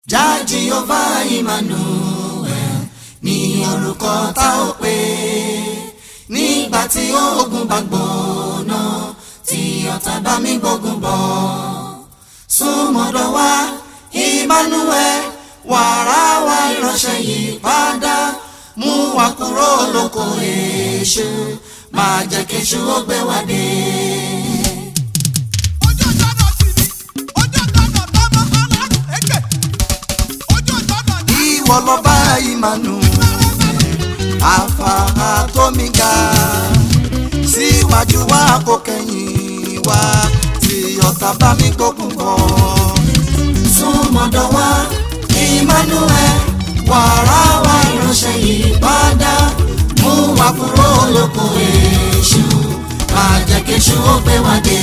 Jah Jehovah Emmanuel ní orúkọ tá ò pè nígbà tí ogun bá gbóná tí ọ̀tá bá mi gbógun bọ̀ súnmọ́dọ̀ wá Emmanuel wàrà wá ìránṣẹ́ yìí padà mú wa kúrò lóko èṣù máa jẹ́ kéṣù ó gbé wa dé. ojú ìjọba sì ni ojú ìjọba tọmọ ọlọ́run èké ojú ìjọba ní. ìwọ lọba Emmanuel alfa atomiga síwájú wa kò kẹ́yìn wa tí ọ̀tá bá mi gbógun bọ̀. súnmọ́dọ̀ wa Emmanuel wàrà wa ìránṣẹ́ yìí padà mú wa kúrò lóko èṣù máa jẹ́ kéṣù ó gbé wa dé.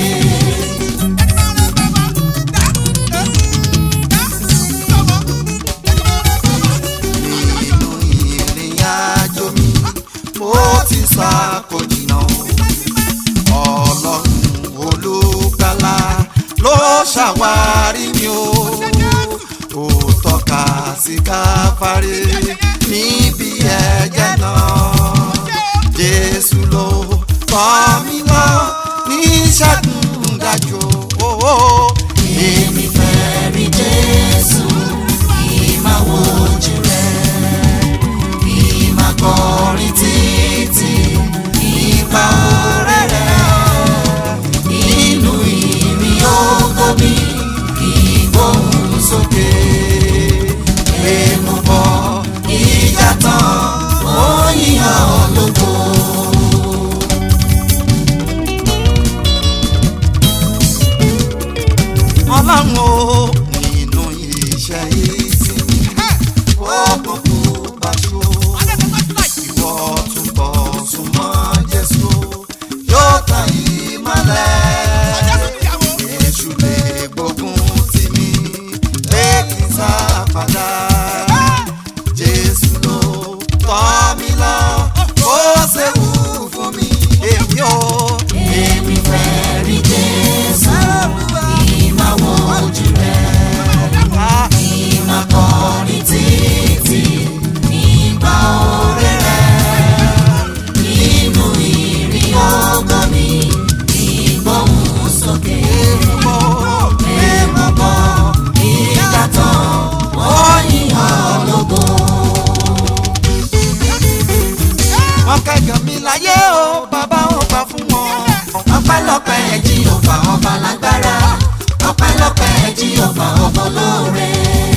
nínú ìrìn àjò mi mo ti sá kò jìnnà ọlọ́run olùgbàlà ló ṣàwárí mi o ó tọ́ka sí káfárí níbi ẹ̀jẹ̀ náà jésù ló kọ́ mi lọ ní ṣẹ́gun dájú o. èmi fẹ́ rí jésù ìmáa wojú rẹ̀ ìmáa kọrin títí nípa oore rẹ̀ nínú ìrìn ògo mi kí gbóhùn sókè pé mo bọ ìjà tán ó yíyan ológo. ọlọ́run o nínú iṣẹ́ ìsinmi òkùnkùn bá ṣó ìwọ túbọ̀ súnmọ́ jésù yóò tàn ìmọ́lẹ̀ èṣù lè gbógun tì mí pé kí n sá padà jésù ló tọ́ mi lọ ó ṣèwú fún mi èmi ò èmi fẹ́ rí jésù ìmáa wojú rẹ̀ ìmáa kọrin títí nípa oore rẹ̀ nínú ìrìn ògo mi ìgbóhùn sókè èèmọ̀ bọ̀ ìgbà tán wọ́n yíyan lógo. wọ́n kẹ́gàn mi láyé o bàbá ò gbà fún wọn. ọpẹ́lọpẹ́ ẹ̀jí ọba ọba lágbára ọpẹ́lọpẹ́ ẹ̀jí ọba ọba olóore.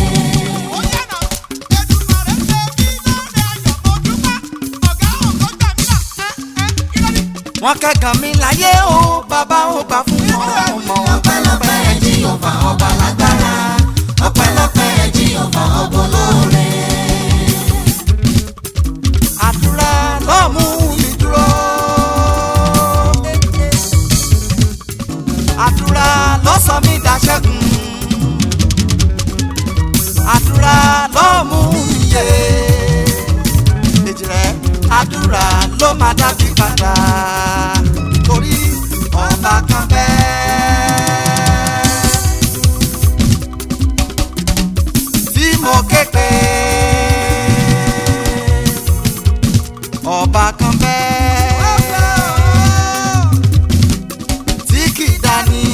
wọ́n kẹ́gàn mi láyé o bàbá ò gbà fún wọn. mọ ọpẹ́lọpẹ́ ẹ̀jí ọba ọba lágbára ọpẹ́lọpẹ́ ẹ̀jí ọba ọba olóore. àdúrà ló mú mi dúró. àdúrà ló sọ mí dàṣẹ́gun. àdúrà ló mú mi yé. èjì rẹ̀ àdúrà ló máa dábì padà. torí ọba kan bẹ́ẹ̀. tí mo ké pè ọba kan bẹ́ẹ̀ tí kì í dání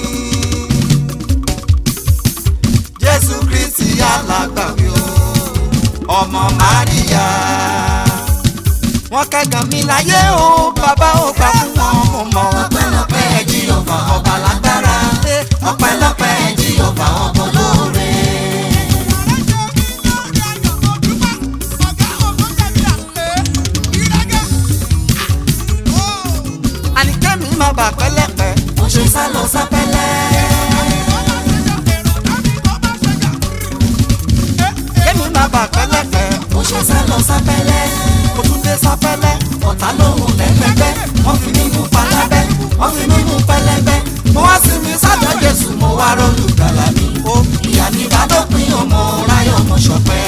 jésù kristi alágbàwí o ọmọ Máríà wọ́n kẹ́gàn mi láyé o bàbá ò gbà fún wọn mo mọ̀ ọpẹ́lọpẹ́ ẹ̀jí ọba ọba lágbára ọpẹ́lọpẹ́ ẹ̀jí ọba ọba olóore. àníkẹ́mi má bà pẹ́lẹ́pẹ́ mo ṣe sá lọ sápẹ́lẹ́. kẹ́mi má bà pẹ́lẹ́pẹ́ mo ṣe sá lọ sápẹ́lẹ́. mo tún dé sápẹ́lẹ́ ọ̀tá lóhùn lẹ́gbẹ́gbẹ́ wọ́n fi mí mú palábẹ́ wọ́n fi mí mú pẹlẹbẹ. mo wá sí mi sábẹ́ jésù mo wá rọ́ọ̀lù gbàlà mi. ìyá mi bá dópin ọmọ ráyọ̀ ọmọ ṣọpẹ́.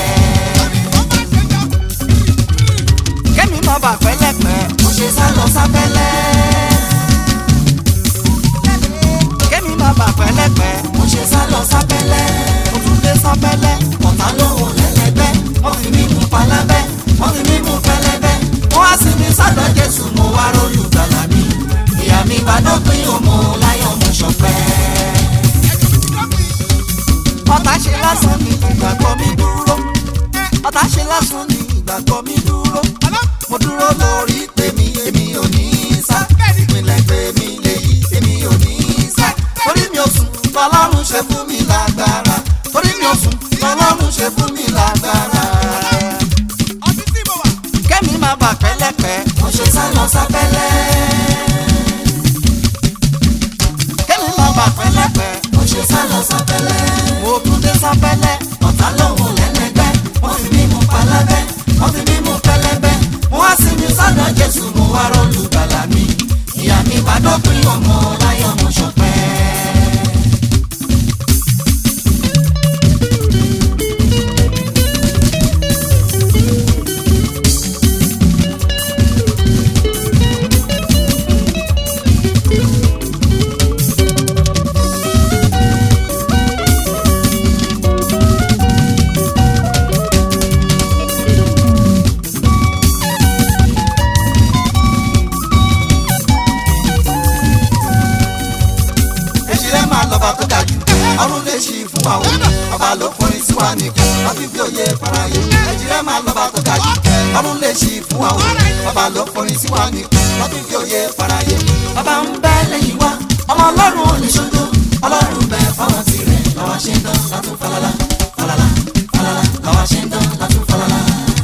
kẹ́mi má bà pẹ́lẹ́pẹ́ mo ṣe sá lọ sápẹ́lẹ́. kẹ́mi má bà pẹ́lẹ́pẹ́ mo ṣe sá lọ sápẹ́lẹ́. mo tún dé sápẹ́lẹ́. lásán ni ìgbàgbọ́ mi dúró ọ̀tá ṣe lásán ni ìgbàgbọ́ mi dúró mo dúró lórí tèmi èmi ò ní í sá ìpínlẹ̀ tèmi lèyí èmi ò ní í sá torí mi ò sùn tọ́lọ́run ṣe fún mi lágbára torí mi ò sùn tọ́lọ́run ṣe fún mi lágbára kẹ́mi máa bà pẹ́lẹ́pẹ́ mo ṣe sá lọ sábẹ́lẹ́ kẹ́mi máa bà pẹ́lẹ́pẹ́ mo ṣe sá lọ sábẹ́lẹ́ mo tún dé sábẹ́lẹ́ ọ̀tá lòun lẹ́lẹ́gbẹ́ wọ́n fi mí mú palábẹ́ wọ́n fi mí mú pẹlẹbẹ́ mo wá sí mi sọ́dọ̀ jésù mo wá rọ́ọ̀lù gbàlà mi ìyá mi bá dópin ọmọ láyọ̀ mo ṣọpẹ́. èsì rẹ̀ máa lọ́ba tó ga jù ọ̀run lè ṣí fún wa o ọba ló forin sí wa nìkan wọ́n fi fi òye faraye èsì rẹ̀ máa lọ́ba tó ga jù ọ̀run lè ṣí fún wa o ọba ló forin sí wa nìkan wọ́n fi fi òye faraye. bàbá ń bẹ lẹ́yìn wa ọmọ ọlọ́run ò lè ṣojú ọlọ́run bẹ fáwọn tirẹ̀ làwọn ṣe ń dán látún falala falala falala làwọn ṣe ń dán látún falala.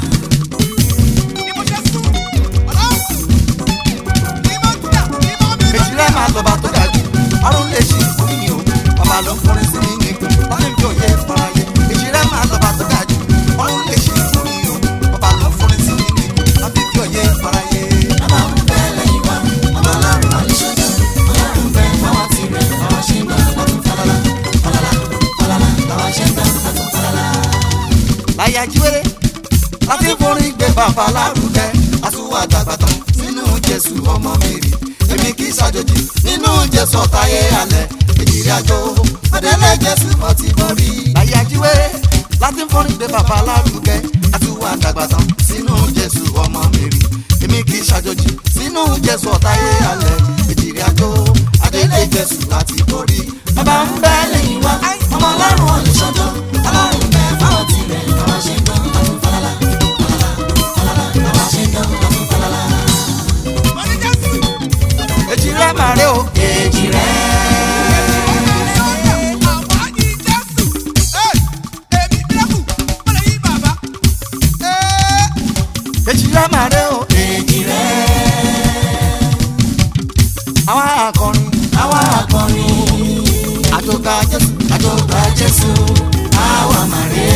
èsì rẹ̀ máa lọ́ba tó ga jù ọ̀run lè ṣí fún mi o ọba ló forin sí mi nìkan wọ́n fi fi òye faraye èsì rẹ̀ máa lọ́ba tó ga jù ọ̀run lè ṣí fún mi o ọba ló forin sí mi nìkan wọ́n fi fi òye faraye. bàbá ń bẹ lẹ́yìn wa ọba ọlọ́run ò lè ṣojú ọlọ́run bẹ fáwọn tirẹ̀ làwọn ṣe ń dán látún falala falala falala làwọn ṣe ń dán látún falala. láyé ajíwèrè láti forin gbé bàbá lárugẹ àtúwà dàgbàtàn nínú jésù ọmọ mi rí èmi kì í ṣàjòjì nínú jésù ọ̀táyé alẹ́ èjìrì àjò ọ̀dẹ́lẹ̀ jésù mọ́ ti borí. láyé ajíwèrè láti forin gbé bàbá lárugẹ àtúwà dàgbàtàn nínú jésù ọmọ mi rí èmi kì í ṣàjòjì nínú jésù ọ̀táyé alẹ́ èjìrì àjò ọ̀dẹ́lẹ̀ jésù láti borí. bàbá ń bẹ lẹ́yìn wa ọmọ ọlọ́run ò lè ṣọjọ́ ọlọ́run bẹ fáwọn tirẹ̀ làwọn ṣe ń dán látún falala falala falala làwọn ṣe ń dán látún falala. èjì rẹ̀ máa rẹ̀ o èjì rẹ̀. èjì rẹ̀ máa rẹ̀ o èjì rẹ̀. àwa akọrin àwa akọrin àjọgbà jésù àjọgbà jésù àwa máa rẹ̀.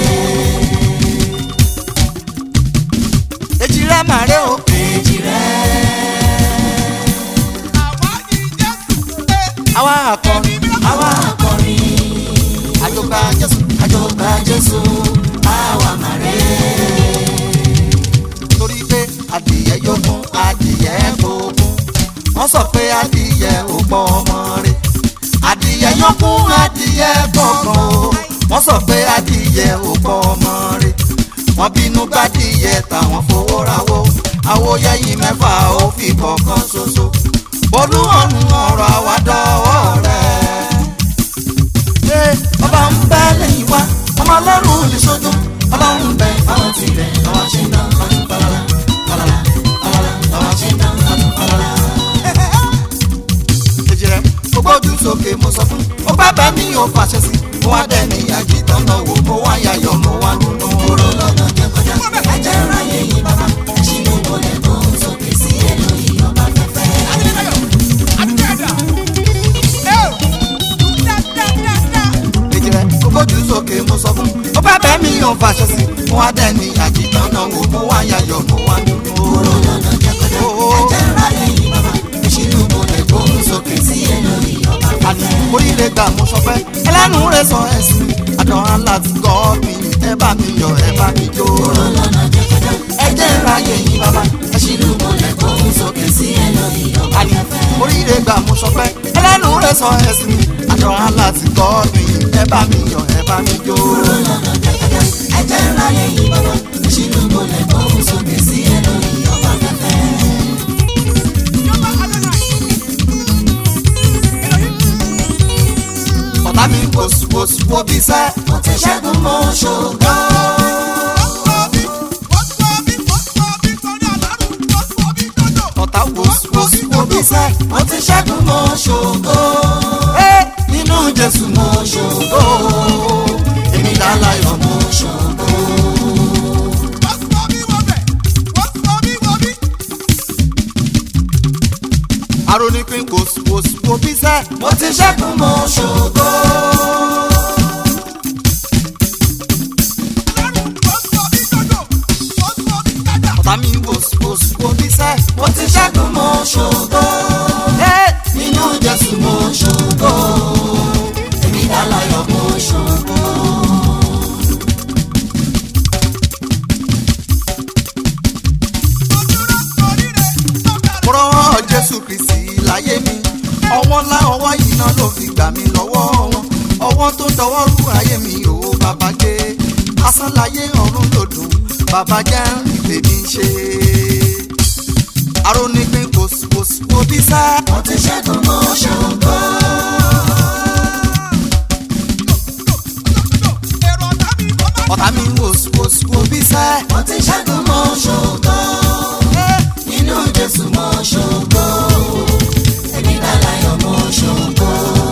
èjì rẹ̀ máa rẹ̀ o èjì rẹ̀. àwa akọrin àwa akọrin àjọgbà jésù àjọgbà jésù àwa máa rẹ̀. torí pé adìyẹ yókùn adìyẹ gbógun wọ́n sọ pé adìyẹ ò gbọ́ ọmọ rẹ̀ adìyẹ yókùn adìyẹ gbọ̀ngàn o wọ́n sọ pé adìyẹ ò gbọ́ ọmọ rẹ̀ wọ́n bínú gbádìyẹ táwọn fowó rawó àwòyẹyìn mẹ́fà ó fi kọ̀ọ̀kan ṣoṣo bolú ọ̀run ọ̀rọ̀ àwàdọ́wọ́ rẹ̀. ṣé ọba ń bẹ lẹ́yìn wa ọmọ ọlọ́run lè ṣojú ọlọ́run bẹ fáwọn tirẹ̀ làwọn ṣe ń dán lọ́dún falala falala falala làwọn ṣe ń dán lọ́dún falala. èjì rẹ̀ mo gbójú sókè mo sọ fún ó bá bá mi ò fàṣẹ sí mo wá dẹ́ ní àjìtàn náà wò mo wá yayọ̀ mo wá dúdú. kúrò lọ́nà jẹ́ kọjá ẹ̀jẹ̀ ráyè yìí bàbá ẹ̀ṣin ló wọlé bó sókè sí èlòyìn ọba fẹ́fẹ́. èjì rẹ̀ mo gbójú sókè mo sọ fún ó bá bá mi ò fàṣẹ sí mo wá dẹ́ ní àjìtàn náà wò mo wá yayọ̀ mo wá dúdú. kúrò lọ́nà jẹ́ kọjá ẹ̀jẹ̀ ráyè yìí bàbá ẹ̀ṣin ló wọlé bó sókè sí èlòyìn ọba fẹ́fẹ́. oríire gbà mo sọ pé ẹlẹ́nu rẹ̀ sọ ẹ̀sìn àdán aláti gọ́ mi ẹ bá mi yọ̀ ẹ bá mi jó. kúrò lọ́nà jẹ́ kọjá ẹ̀jẹ̀ ráyè yìí bàbá ẹ̀ṣin ló wọlé bó sókè sí èlòyìn ọba fẹ́fẹ́. oríire gbà mo sọ pé ẹlẹ́nu rẹ̀ sọ ẹ̀sìn àdán aláti gọ́ mi ẹ bá mi yọ̀ ẹ bá mi jó. kúrò lọ́nà jẹ́ kọjá ẹ̀jẹ̀ ráyè yìí bàbá ẹ̀ṣin ló wọlé bó sókè sí èlòyìn ọba fẹ́fẹ́. ọ̀tá mi wòsùwòsù wo bí sẹ́ ti ṣẹ́gun mo ṣògo. ọ̀tá wo wo wo bí sẹ́ mo ti ṣẹ́gun mo ṣògo. Ẹ́, nínú Jésù mo ṣògo. èmi láláyọ̀ mo ṣògo. arónípín kò kò wo bí sẹ́ mo ti ṣẹ́gun mo ṣògo. ọ̀tá mi wò wò wo bí sẹ́ mo ti ṣẹ́gun mo ṣògo. Ẹ́, nínú Jésù mo ṣògo. èmi láláyọ̀ mo ṣògo. rán jésù kristi láyé mi ọwọ́ ńlá ọwọ́ yìí náà ló fi gbà mí lọ́wọ́ wọn ọwọ́ tó dọwọ́ rú ayé mi ò bàbá gbé asán láyé ọ̀run lòdùn bàbá jẹ́ ìpè mi ṣe. arónípín kò sí kò sí kò bí sá. mo ti ṣẹ́gun mo ṣògo. ọ̀tá mi wò sí kò sí kò bí sá. mo ti ṣẹ́gun mo ṣògo nínú jésù mo ṣògo èmi láláyọ̀ mo ṣògo.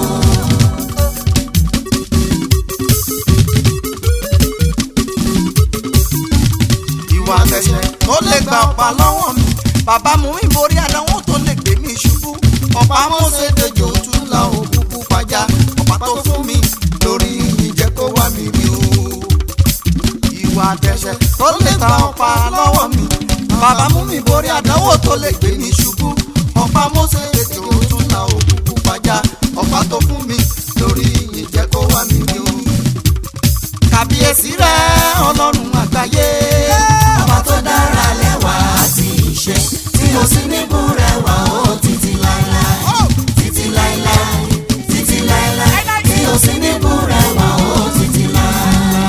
ìwà àtẹ̀sẹ̀ tó lè gba ọ̀pá lọ́wọ́ mi bàbá mú mi borí àdánwò tó lè gbé mi ṣubú ọ̀pá mọ́sẹ̀ dejò tún la òkúkú pàjá ọ̀pá tó fún mi lórí ìjẹ́ kó wá mi rí o ìwà àtẹ̀sẹ̀ tó lè gba ọ̀pá lọ́wọ́ mi bàbá mú mi borí àdánwò tó lè gbé mi ṣubú ọ̀pá mọ́sẹ̀ ètò tún la òkúkú pàjá ọ̀pá tó fún mi lórí ìjẹ́ kó wá mi rí o. kàbíyèsí rẹ ọlọ́run àgbáyé. ọba tó dára lẹ́wà àti ìṣe tí o sì níbú rẹwà ó títí láéláé títí láéláé títí láéláé tí o sì níbú rẹwà ó títí láéláé.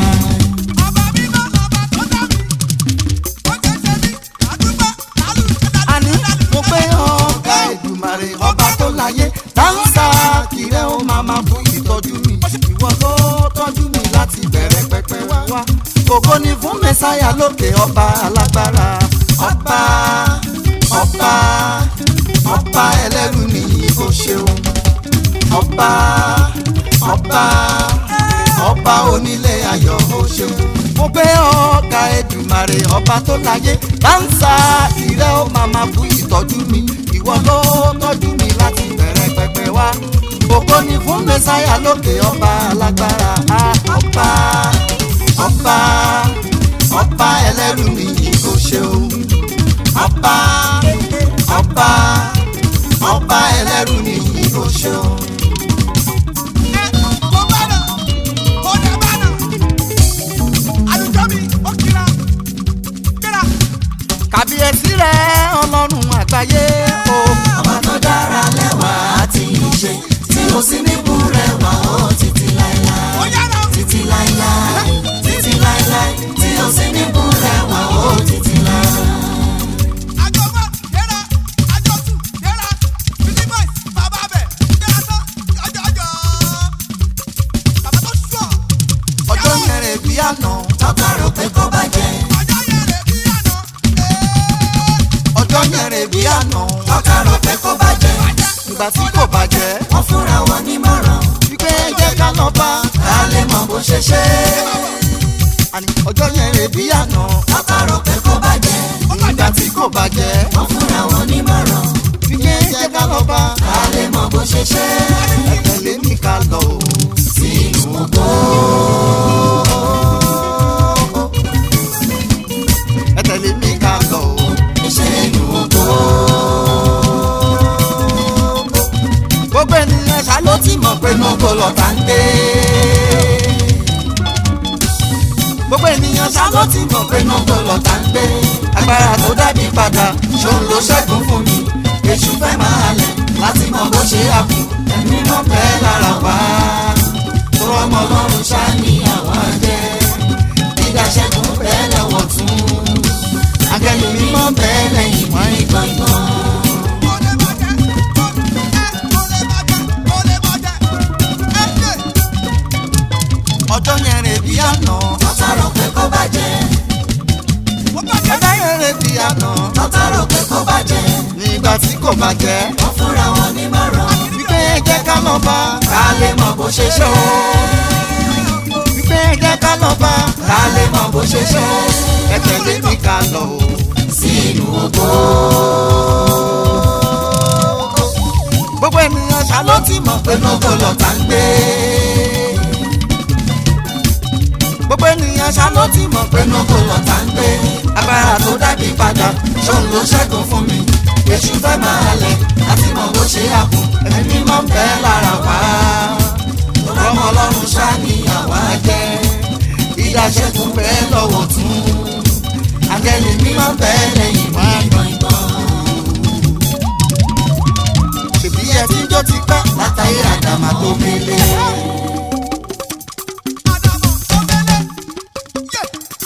àní mo pé ọ̀gá Èdùmàrè ọba tó láyé dáńsà kìrẹ́ ó máa máa fún ìtọ́jú mi ìwọ ló tọ́jú mi láti bẹ̀rẹ̀ pẹpẹ wá wá ògo ni fún mẹ́sáyà lókè ọba alágbára ọba ọba ọba ẹlẹ́rù nìyí ó ṣeun ọba ọba ọba onílé ayọ̀ ó ṣeun mo gbé ọ̀gá Èdùmàrè ọba tó láyé dáńsà ìrẹ́ ó máa máa fún ìtọ́jú mi ìwọ ló tọ́jú mi láti bẹ̀rẹ̀ pẹpẹ wá ògo ni fún mẹ́sáyà lókè ọba alágbára ah, ọba ọba ọba ẹlẹ́rù nìyí ó ṣeun ọba ọba ọba ẹlẹ́rù nìyí ó ṣeun. kàbíyèsí rẹ ọlọ́run àgbáyé o. ọba tó dára lẹ́wà àti ìṣe tí o sì níbú rẹwà ó títí láéláé títí láéláé títí láéláé tí o sì níbú rẹwà ó títí láéláé. ọjọ́ yẹn rẹ̀ bí àná tọ́ka rò pé kó bàjẹ́. ọjọ́ yẹn rẹ̀ bí àná tọ́ka rò pé kó bàjẹ́. ìgbà tí kò bàjẹ́ wọ́n fúnra wọn nímọ̀ràn wípé ẹ jẹ́ ká lọ bá ká lè mọ bó ṣe ṣe. àní ọjọ́ yẹn rẹ̀ bí àná tọ́ka rò pé kó bàjẹ́. ìgbà tí kò bàjẹ́ wọ́n fúnra wọn nímọ̀ràn wípé ẹ jẹ́ ká lọ bá ká lè mọ bó ṣe ṣe. ẹ tẹ̀lé mi ká lọ o sínú ògo. ẹ tẹ̀lé mi ká lọ o iṣẹ́ inú ògo. gbogbo ènìyàn ṣá ló ti mọ̀ pé nógo lọ́tà ń gbé. gbogbo ènìyàn ṣá ló ti mọ̀ pé nógo lọ́tà ń gbé. agbára tó dábì padà ṣòun ló ṣẹ́gun fún mi. èṣù fẹ́ máa lẹ̀ láti mọ bó ṣe àkùn ẹ̀mí mọ̀ pẹ́ lára wá. tọrọ ọmọ ọlọ́run ṣá ní àwọn jẹ́. dídá ṣẹ́gun bẹ́ẹ̀ lọ́wọ́ tún. akẹ́lẹ́ mímọ́ bẹ́ẹ̀ lẹ́yìn wọ́n ní gbọ̀ngàn. ọjọ́ yẹn rè rẹ̀ bí àná. tọ́tà rò pé kó bàjẹ́. ó bàjẹ́. ọjọ́ yẹn rẹ̀ bí àná. tọ́tà rò pé kó bàjẹ́. nígbà tí kò bàjẹ́. wọ́n fúnra wọn ní márùn. wípé ẹ jẹ́ ká lọ bá. ká lè mọ bó ṣe ṣe o. wípé ẹ jẹ́ ká lọ bá. ká lè mọ bó ṣe ṣe o. ẹ tẹ̀lé mi ká lọ o. sínú ògo. gbogbo ènìyàn ṣá ló ti mọ̀ pé nógò lọ́tà ń gbé. gbogbo ènìyàn ṣá ló ti mọ̀ pé nógò lọ́tà ń gbé. agbára tó dábì padà ṣóun ló ṣẹ́gun fún mi. èṣù fẹ́ máa lẹ̀ láti mọ̀ bó ṣe àpò ẹ̀mí mímọ́ ń bẹ lára wa. ọmọ ọlọ́run ṣá ni àwa jẹ́. ìdá ṣẹ́gun bẹ́ẹ̀ lọ́wọ́ tún. àgẹ́lì mímọ́ bẹ́ẹ̀ lẹ́yìn wá gbọ̀ngbọ̀n ṣèbí ẹ tí jó ti pẹ́ látàrí àdàmà tó mele. Àdàmọ̀ tó mẹ́lẹ̀. Yé.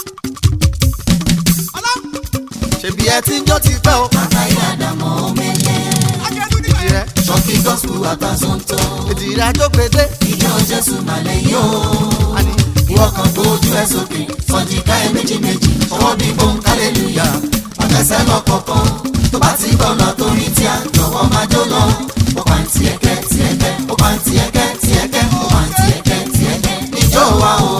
Ọlá. ṣèbí ẹ tí jó ti pẹ́ o. látàrí àdàmà tó mele. Akẹ́dùn nígbà ìdí rẹ yẹn. ṣọ́kì gospel àtàzọ́ntò. ìdí rẹ àjọpẹ̀dé. ìjọ jésù màlẹ̀ yóò. àní ìwọ kan gbójú ẹ sókè. sọ̀jìká ẹ méjì méjì. ọwọ́ bí bọ́n kálẹ̀lúyà. ọ̀tẹ̀sẹ̀ lọ kọ̀ọ̀kan. tó bá ti bọ̀ lọ torí tí a jọ̀wọ́ máa jó lọ. ó pa ń tiẹ̀ kẹ́ tiẹ̀ kẹ́. ó pa ń tiẹ̀ kẹ́ tiẹ̀ kẹ́. ó pa ń tiẹ̀ kẹ́ tiẹ̀ kẹ́. ìjọ wa o.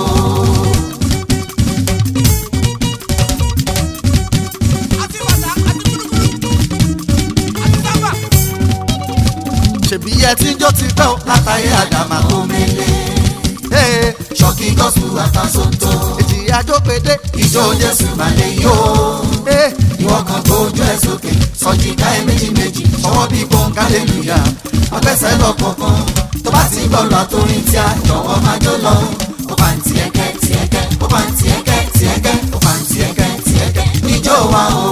Àti bàtà àti kúlúkúlú. Àti sábà. ṣèbí ẹ tí ń jó ti pẹ́ o látàrí àdàmà tó mele. ṣọ́kì gospel àtàzọ́ntò. èjì àjọpẹ̀dé. ìjọ jésù màlẹ̀ yóò. ìwọ kan gbójú ẹ sókè sọjìká ẹ méjì méjì ọwọ́ bí bọ́ǹkà lẹ́lùyà ọgbẹ́sẹ̀ lọ kọ̀ọ̀kan tó bá ti bọ́ọ̀lù àtòrin tí a jọ̀wọ́ máa jó lọ. ó bá ń tiẹ̀ kẹ́ tiẹ̀ kẹ́ ó bá ń tiẹ̀ kẹ́ tiẹ̀ kẹ́ ó bá ń tiẹ̀ kẹ́ tiẹ̀ kẹ́ níjó wa o.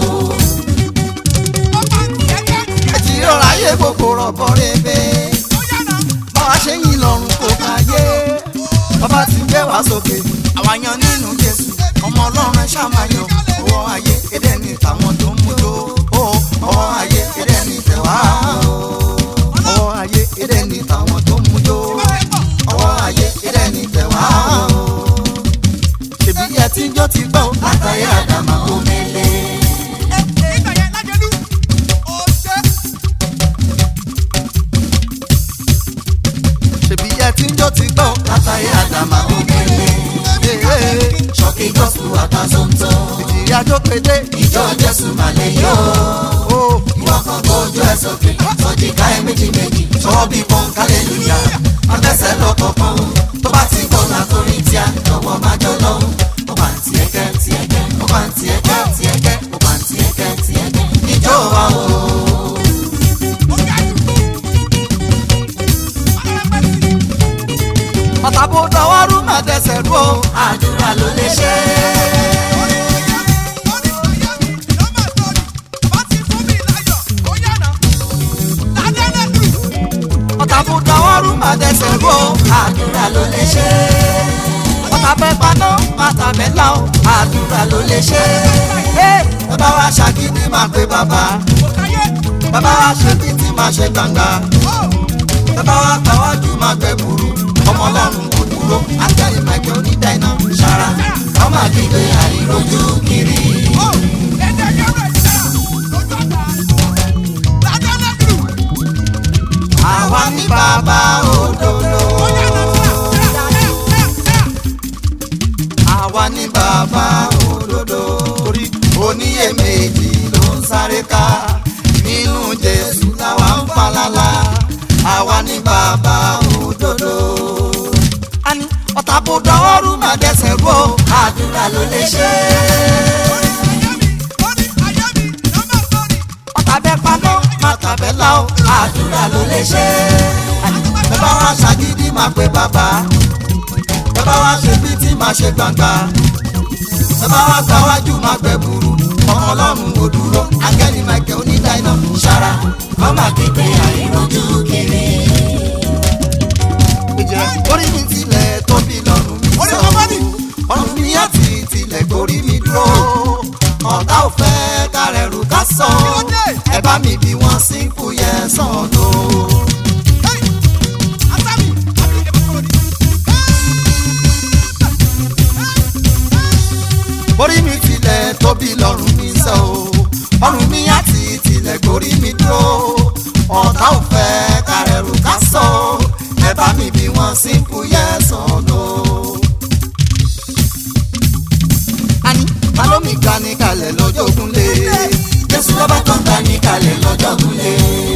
Ó bá ń tiẹ̀ kẹ́ tiẹ̀. ẹ ti rọra yé gbogbo rọ̀bọ̀ rebe Ó yànnà. báwa ṣe yìn lọ́rùn kò máa yé bàbá ti gbé wá sókè àwa yan nínú jésù ọmọ ọlọ́run ẹ ṣàmáyọ ọwọ́ ayé èdè ní tàwọn tó ń mújó ó ọwọ́ ayé èdè ní tẹ̀wá ọwọ́ ayé èdè ní tàwọn tó ń mújó ọwọ́ ayé èdè ní tẹ̀wá ṣèbí ẹ tí ń jó ti gbọ́ látàrí àdàmà omele. Nígbà yẹn lájẹlú. Ó ṣe. ṣèbí ẹ tí ń jó ti gbọ́ látàrí àdàmà omele. ṣọ́kì gospel àtàzọ́ntò. ìjìrì àjọpẹ̀dé. ìjọ jésù màlẹ̀ yóò. ìwọ kan gbójú ẹ sókè. sọjìká ẹ méjì méjì. sọ́wọ́ bí pọ́n kálẹ̀lúyà. ọ̀tẹ̀sẹ̀ lọ kọ̀ọ̀kan. tó bá ti gbọ́ látòrí tí a jọ̀wọ́ máa jọ lọ. ó bá ń tiẹ̀ kẹ́ tiẹ̀ kẹ́. ó bá ń tiẹ̀ kẹ́ tiẹ̀ kẹ́. ó bá ń tiẹ̀ kẹ́ tiẹ̀ kẹ́. ìjọ wa o. Ó ga jù. Ọlọ́run pẹ́ sí. ọ̀tàbó dọwọ́rú máa dẹsẹ̀ rú o. àdúrà ló lè ṣe é. ọ̀tá fún dọwọ́rú máa dẹsẹ̀ rú o. àdúrà ló lè ṣe é. ọ̀tá fẹ́ paná màtà mẹ́la o. àdúrà ló lè ṣe é. bàbá wa ṣàgídí máa pe bàbá. bàbá wa ṣe títí máa ṣe gbangba. bàbá wa gbàwájú máa gbẹ burú. ọmọ ọlọ́run kò dúró. akẹ́rì mẹ́kẹ́ onídàáná ṣara. ọmọ àgbègbè àìrójú kiri. àwa ní bàbá òdodo. àwa ní bàbá òdodo. torí oníyèméjì ló ń sáré ká. nínú jésù làwa ń falala. àwa ní bàbá òdodo. a ní ọ̀tá bó dọwọ́rú máa dẹsẹ̀ rú o. àdúrà ló lè ṣe é. ọ̀tá bẹ́ paná máa tàbẹ́ la o. àdúrà ló lè ṣe é. bàbá wa ṣàgídí máa pe bàbá. bàbá wa ṣe bí tí máa ṣe gbangba. bàbá wa gbàwájú máa gbẹ burú. ọmọ ọlọ́run ò dúró. akẹ́ni michael onídàáná ṣara. ọmọ àgbègbè àìrójú kiri. ìjẹ́ orí mi tilẹ̀ tóbi lọ́rùn mi Orí sọ. kan bá ní. ọ̀run mi àti tilẹ̀ gorí mi dúró. ọ̀tá ò fẹ́ kárẹ̀rù ká sọ. Kí ló dé? ẹ bá mi bí wọ́n sínkù yẹn sàn tó. orí mi tilẹ̀ tóbi lọ́rùn mi sẹ́ o ọrùn mi àti tilẹ̀ gorí mi dúró ọ̀tá ò fẹ́ kárẹ̀rù ká sọ ẹ bá mi bí wọ́n simple yes or no. àní ta ló mi gbà ní kalẹ̀ lọ́jọ́ ogunlé jésù lọ́ba tó ń gbà ní kalẹ̀ lọ́jọ́ ogunlé.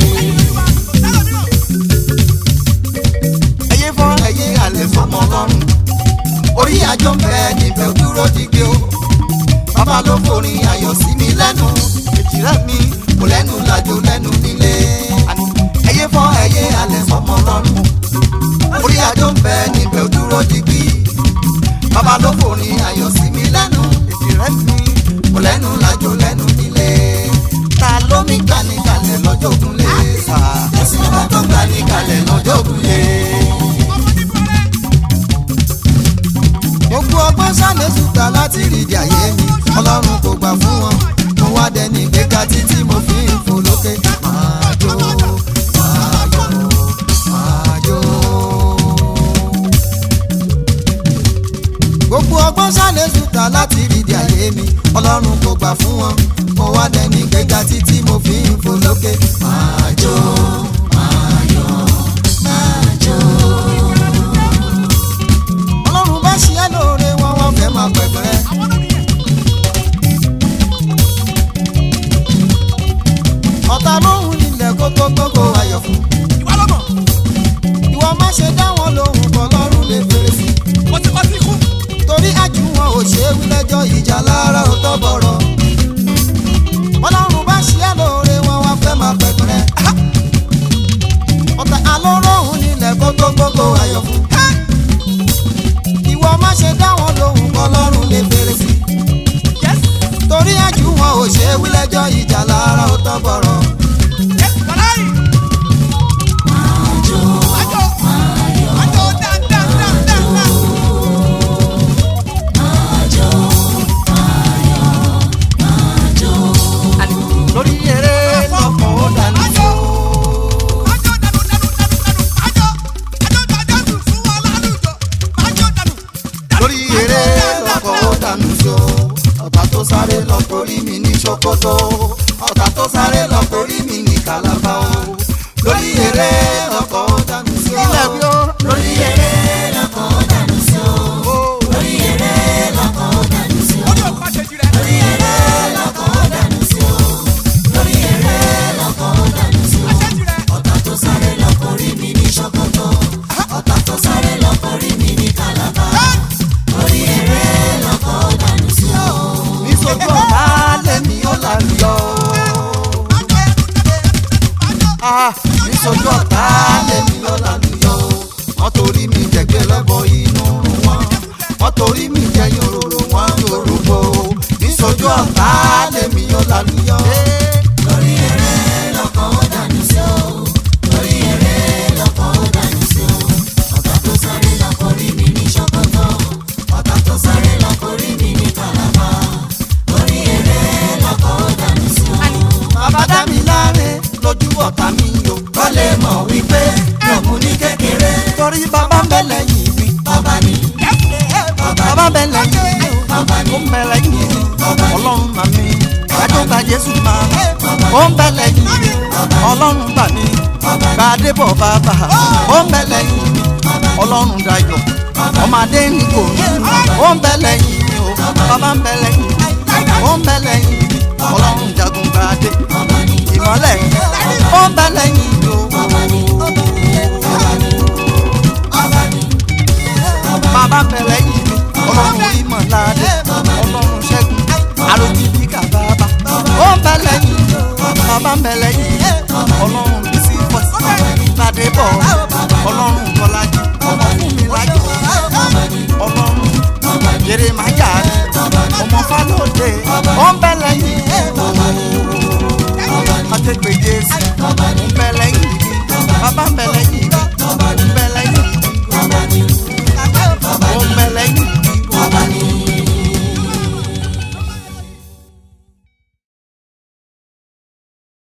ẹyẹ fọ́ ẹyẹ alẹ́ fọmọ ọlọ́run orí àjọ ń bẹ níbẹ̀ ó dúró dígbé o bàbá ló forin ayọ̀ sí mi lẹ́nu èjìrẹ́ mi kò lẹ́nu làjò lẹ́nu nílé Àní, ẹyẹ fọ́ ẹyẹ alẹ́ fọmọ ọlọ́run orí àjọ ń bẹ níbẹ̀ ó dúró dígbé bàbá ló forin ayọ̀ sí mi lẹ́nu èjìrẹ́ mi kò lẹ́nu làjò lẹ́nu nílé ta ló mi gbà ní kalẹ̀ lọ́jọ́ ògúnlé sá ẹ̀sìn ọba tó gbà ní kalẹ̀ lọ́jọ́ ògúnlé. gbogbo ọgbọ́n sálẹ̀sù gbà láti rìdí àyè mi ọlọ́run kò gbà fún wọn mo wá dẹni gbéga títí mo fi ń fò lókè máa jó máa jó máa jó. gbogbo ọgbọ́n sálẹ̀sù gbà láti rìdí àyè mi ọlọ́run kò gbà fún wọn mo wá dẹni gbéga títí mo fi ń fò lókè máa jó máa jó máa jó ọlọ́run bá ṣe é lóore wọn wọ́n fẹ́ máa pẹ̀pẹ́. ọ̀tá lóhùn nílẹ̀ kókó gbogbo ayọ̀ fún. ìwọ má ṣe dá wọn lóhùn kọ́ lọ́rùn lè fèrè sí. torí àjù wọn ò ṣe é wí lẹ́jọ́ ìjà lára ò tọ́ bọ̀rọ̀. ọlọ́run bá ṣe é lóore wọn wọ́n fẹ́ máa pẹ̀pẹ́. ọ̀tá alóròhùn nílẹ̀ kókó gbogbo ayọ̀ fún ìwọ má ṣe dá wọn lóhùn kọlọ́run lè fèrè sí. torí àjù wọn ò ṣe é wí lẹ́jọ́ ìjà lára ó tọ́ bọ̀rọ̀. lórí eré lọ́kọ̀ ó dání sí o. lórí eré lọ́kọ̀ ó dànù sí o. ọ̀tá tó sáré lọ torí mi ní ṣòkòtò ọ̀tá tó sáré lọ torí mi ní kàlàbà o. lórí eré lọ́kọ̀ ó dànù sí o. ilẹ̀ bí ó lórí eré lọ́kọ̀ ó dànù sí o. lórí eré lọ́kọ̀ ó dànù sí o. lórí eré lọ́kọ̀ ó dànù sí o. lórí eré lọ́kọ̀ ó dànù sí o. ọ̀tá tó sáré lọ torí mi ní ṣòkòtò ọ̀tá tó sáré lọ torí mi ní kàlàbà orí eré lọkọ̀ dànù sí o. níṣojú ọ̀tá lèmi ó lálùyọ. níṣojú ọ̀tá lèmi ó lálùyọ. wọ́n torí mi jẹ̀gbẹ́ lọ́bọ̀ inú rún wọn. wọ́n torí mi jẹ yòròrò wọn yòròbó. níṣojú ọ̀tá lèmi ó lálùyọ. lórí eré lọkọ̀ dànù sí o. lórí eré lọkọ̀ dànù sí o. ọ̀tá tó sáré lọ́kọ̀ rí mi ní ṣòkòtò ọ̀tá tó sáré lọ korí mi ní kàlàbà orí eré lọkọ̀ ó dànù sí o. bàbá dá mi láre lójú ọ̀tá mi yó. kọ́ lè mọ̀ wípé mi ò mú ní kékeré. torí bàbá ń bẹ lẹ́yìn mi. bàbá ni bàbá ń bẹ lẹ́yìn mi. bàbá ni ó ń bẹ lẹ́yìn mi. ọlọ́run mà mí. àjọba jésù máa ó ń bẹ lẹ́yìn mi. ọlọ́run bà mí. gbàdébọ̀ bàbá ó ń bẹ lẹ́yìn mi. ọlọ́run dayọ̀ ọmọdé ní kò ní ó ń bẹ lẹ́yìn mi o bàbá ń bẹ lẹ́yìn mi ó ń bẹ lẹ́yìn mi ọlọ́run jagun gbadé ìmọ́lẹ̀ ó ń bẹ lẹ́yìn mi o bàbá ń bẹ lẹ́yìn mi ọlọ́run ìmọ̀ládé ọlọ́run ṣẹ́gun àròjìbí kàbàbà ó ń bẹ lẹ́yìn mi bàbá ń bẹ lẹ́yìn mi ọlọ́run bísí pọ̀sí ládé bọ̀ ọlọ́run bọ́lájí ọmọ fún mi lájọ ọlọ́run Jeremaya ni ọmọ Fálódé ó ń bẹ lẹ́yìn akẹgbẹ́ Jésù ó ń bẹ lẹ́yìn mi bàbá ń bẹ lẹ́yìn